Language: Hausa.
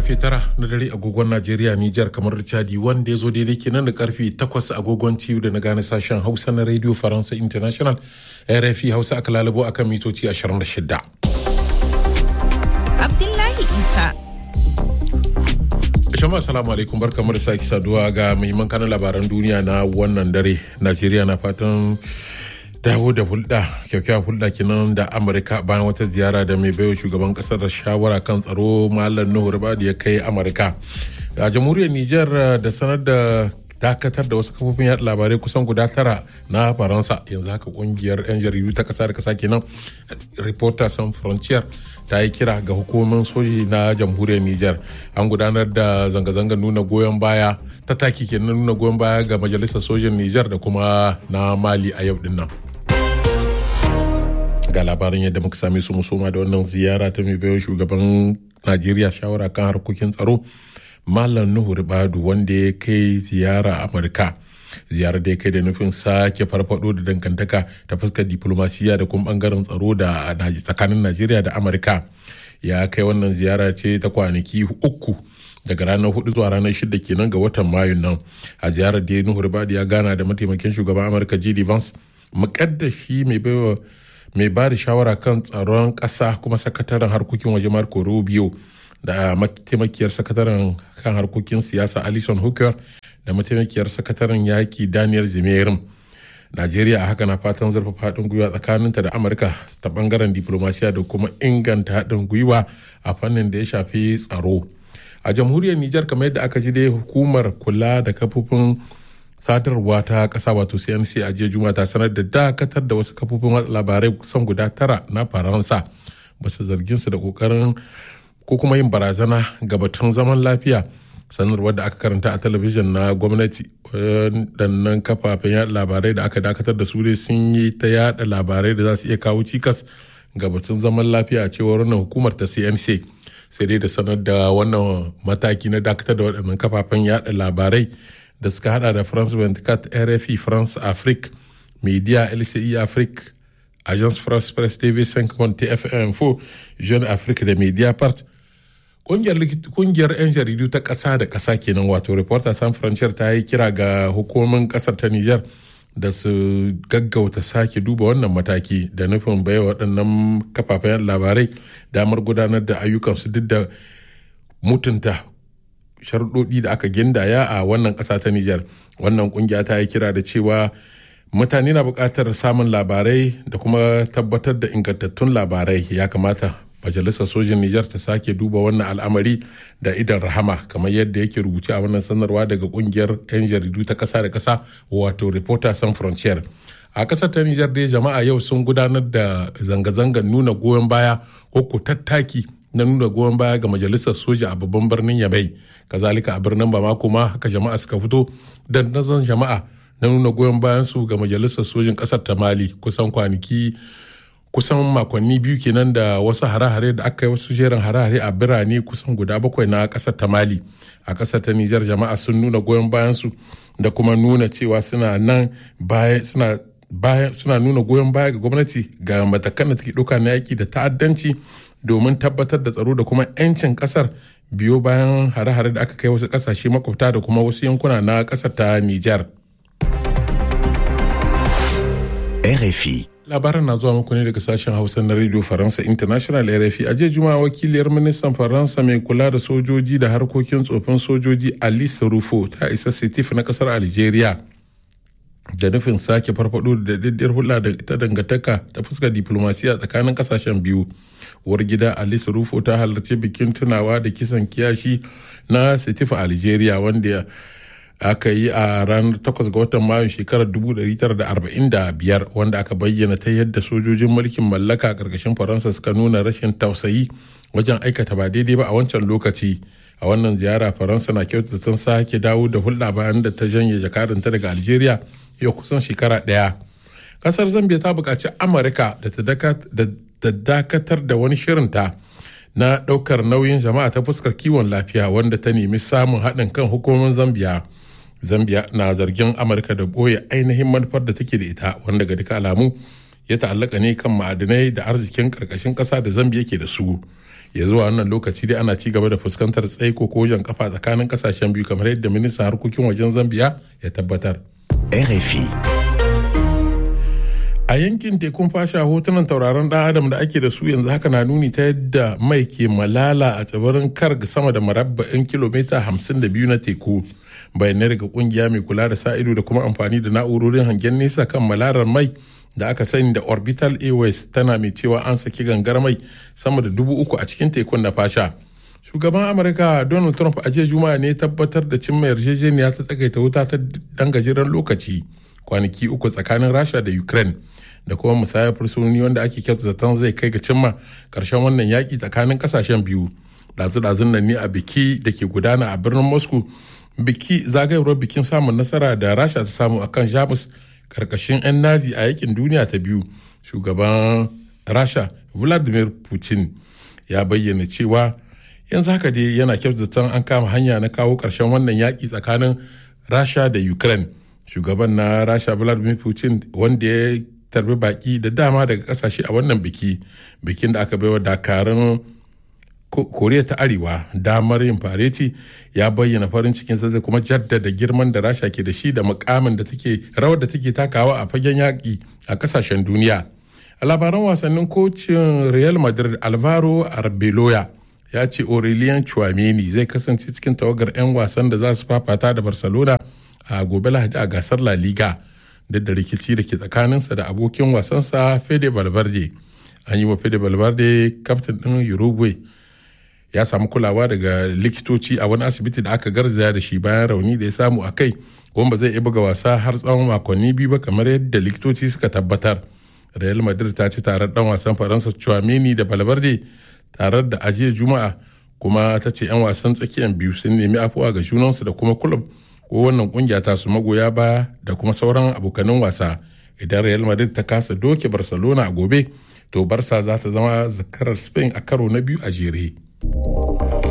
karfe tara na dare agogon Najeriya Nijar kamar Chadi wanda ya zo daidai kenan da karfe takwas agogon TU da na gane sashen Hausa na Radio Faransa International RFI Hausa aka lalabo akan mitoci 26. Abdullahi Isa. Shama assalamu alaikum barkamu da sake saduwa ga muhimman kanan labaran duniya na wannan dare. Najeriya na fatan dawo da hulɗa kyakkyawar hulɗa kenan da amurka bayan wata ziyara da mai baiwa shugaban ƙasar da shawara kan tsaro malam nuhu ribadi ya kai amurka a jamhuriyar niger da sanar da dakatar da wasu kafofin yaɗa labarai kusan guda tara na faransa yanzu haka kungiyar 'yan jaridu ta ƙasa da ƙasa kenan reporter sans frontier ta yi kira ga hukumomin soji na jamhuriyar niger an gudanar da zanga-zangar nuna goyon baya ta taki kenan nuna goyon baya ga majalisar sojin niger da kuma na mali a yau din nan ga labarin yadda muka same su musoma da wannan ziyara ta mai bayan shugaban najeriya shawara kan harkokin tsaro malam nuhu ribadu wanda ya kai ziyara amurka ziyarar da ya kai da nufin sake farfado da dangantaka ta fuskar diplomasiya da kuma bangaren tsaro da tsakanin najeriya da amurka ya kai wannan ziyara ce ta kwanaki uku daga ranar hudu zuwa ranar shida kenan ga watan mayun nan a ziyarar da nuhu ribadu ya gana da mataimakin shugaban amurka jd vance mukaddashi mai baiwa mai ba da shawara kan tsaron ƙasa kuma sakataren harkokin waje marco rubio da mataimakiyar sakataren kan harkokin siyasa alison hooker da mataimakiyar sakataren yaki daniel zimerin najeriya a haka na fatan zurfafa haɗin gwiwa tsakaninta da amurka ta bangaren diplomasiya da kuma inganta haɗin gwiwa a fannin da ya shafi tsaro a jamhuriyar nijar kamar yadda aka ji dai hukumar kula da kafofin sadarwa ta kasa wato cnc a jiya juma ta sanar da dakatar da wasu kafofin watsa labarai kusan guda tara na faransa basu zargin su da kokarin ko kuma yin barazana ga batun zaman lafiya sanarwar da aka karanta a talabijin na gwamnati waɗannan kafafen yada labarai da aka dakatar da su dai sun yi ta yada labarai da za su iya kawo cikas ga batun zaman lafiya a cewar wannan hukumar ta cnc sai dai da sanar da wannan mataki na dakatar da waɗannan kafafen yada labarai da suka hada da france 24 rfi france afrique media lci afrique agence france presse tv 5 tfm 4 jeune afrique da media part kungiyar 'yan jaridu ta ƙasa da ƙasa kenan wato reporter san frontier ta yi kira ga hukumomin ƙasar ta niger da su gaggauta sake duba wannan mataki da nufin baiwa waɗannan kafafen labarai damar gudanar da ayyukansu duk da mutunta sharuɗoɗi da aka gindaya a wannan ƙasa ta Nijar. Wannan ƙungiya ta yi kira da cewa mutane na buƙatar samun labarai da kuma tabbatar da ingantattun labarai ya kamata majalisar sojin Nijar ta sake duba wannan al'amari da idan rahama kamar yadda yake rubuce a wannan sanarwa daga ƙungiyar 'yan jaridu ta ƙasa da ƙasa wato Reporter Sans Frontier. A ƙasar ta Nijar dai jama'a yau sun gudanar da zanga-zangar nuna goyon baya ko ko tattaki na nuna goyon baya ga majalisar soja a babban birnin yamai kazalika a birnin bamako ma haka jama'a suka fito da nazon jama'a na nuna goyon bayan su ga majalisar sojin kasar ta mali kusan kwanaki kusan makonni biyu kenan da wasu hare-hare da aka yi wasu jerin hare-hare a birane kusan guda bakwai na kasar ta mali a kasar ta nijar jama'a sun nuna goyon bayan su da kuma nuna cewa suna nan baya suna baya suna nuna goyon baya ga gwamnati ga matakan da take ɗauka na yaki da ta'addanci domin tabbatar da tsaro da kuma 'yancin kasar biyo bayan hare-hare da aka kai wasu kasashe makwabta da kuma wasu yankuna na kasar ta Nijar. RFI Labaran na zuwa muku ne daga sashen Hausa na Radio Faransa International RFI. A juma'a wakiliyar ministan Faransa mai kula da sojoji da harkokin tsofin sojoji Alice Rufo ta isa Setif na kasar Algeria. da nufin sake farfado da daddiyar hulɗa da ta dangantaka ta fuskar diplomasiya tsakanin kasashen biyu uwar gida alice rufo ta halarci bikin tunawa da kisan kiyashi na setifa algeria wanda aka yi a ranar 8 ga watan mayu shekarar 1945 wanda aka bayyana ta yadda sojojin mulkin mallaka a ƙarƙashin faransa suka nuna rashin tausayi wajen aikata ba daidai ba a wancan lokaci a wannan ziyara faransa na kyautata tun sake dawo da hulɗa bayan da ta janye jakadanta daga algeria yau kusan shekara ɗaya ƙasar zambia ta buƙaci amurka da ta dakatar da wani shirinta na ɗaukar nauyin jama'a ta fuskar kiwon lafiya wanda ta nemi samun haɗin kan hukumomin zambia zambia na zargin amurka da ɓoye ainihin manufar da take da ita wanda ga duka alamu ya ta'allaka ne kan ma'adinai da arzikin ƙarƙashin ƙasa da zambia ke da su ya zuwa wannan lokaci dai ana ci gaba da fuskantar tsaiko ko jan kafa tsakanin kasashen biyu kamar yadda ministan harkokin wajen zambia ya tabbatar RFI. a yankin tekun fasha hotunan tauraron dan adam da ake da su yanzu haka na nuni ta yadda mai ke malala a tsibirin karg sama da marabba'in kilomita 52 na teku bayanai daga kungiya mai kula da sa ido da kuma amfani da na'urorin hangen nesa kan malarar mai da aka sani da orbital airways tana mai cewa an saki gangar mai sama da dubu uku a cikin tekun na fasha shugaban amurka donald trump a jiya juma'a ne tabbatar da cimma yarjejeniya ta tsagaita wuta ta dan gajeren lokaci kwanaki uku tsakanin rasha da ukraine da kuma musayar fursunoni wanda ake kyauta zaton zai kai ga cimma karshen wannan yaƙi tsakanin ƙasashen biyu ɗazu-ɗazun nan ne a biki da ke gudana a birnin moscow biki zagayewar bikin samun nasara da rasha ta samu akan jamus karkashin 'yan nazi a yakin duniya ta biyu shugaban rasha vladimir putin ya bayyana cewa yanzu haka dai yana kyautata an kama hanya na kawo ƙarshen wannan yaƙi tsakanin rasha da ukraine shugaban na rasha vladimir putin wanda ya tarbi baki da dama daga kasashe a wannan biki bikin da aka baiwa dakarun koriya ta arewa damar yin fareti ya bayyana farin cikin da kuma jaddada girman da rasha ke da shi da mukamin da take rawar da take takawa a fagen yaƙi a kasashen duniya a labaran wasannin kocin real madrid alvaro arbeloya ya ce aurelien chouameni zai kasance cikin tawagar 'yan wasan da za su fafata da barcelona a gobe lahadi a gasar la liga duk da rikici da ke tsakaninsa da abokin wasansa fede valverde an yi wa fede valverde kaftin ɗin uruguay ya samu kulawa daga likitoci a wani asibiti da aka garzaya da shi bayan rauni da ya samu a kai kuma ba zai iya buga wasa har tsawon makonni biyu ba kamar yadda likitoci suka tabbatar real madrid ta ci tarar dan wasan faransa chouameni da valverde tarar da ajiye juma'a kuma ta ce 'yan wasan tsakiyan biyu sun nemi afuwa ga junansu da kuma kulub ko wannan kungiya ta su magoya baya da kuma sauran abokanin wasa idan real madrid ta kasa doke barcelona a gobe to barsa za ta zama zakarar spain a karo na biyu a jere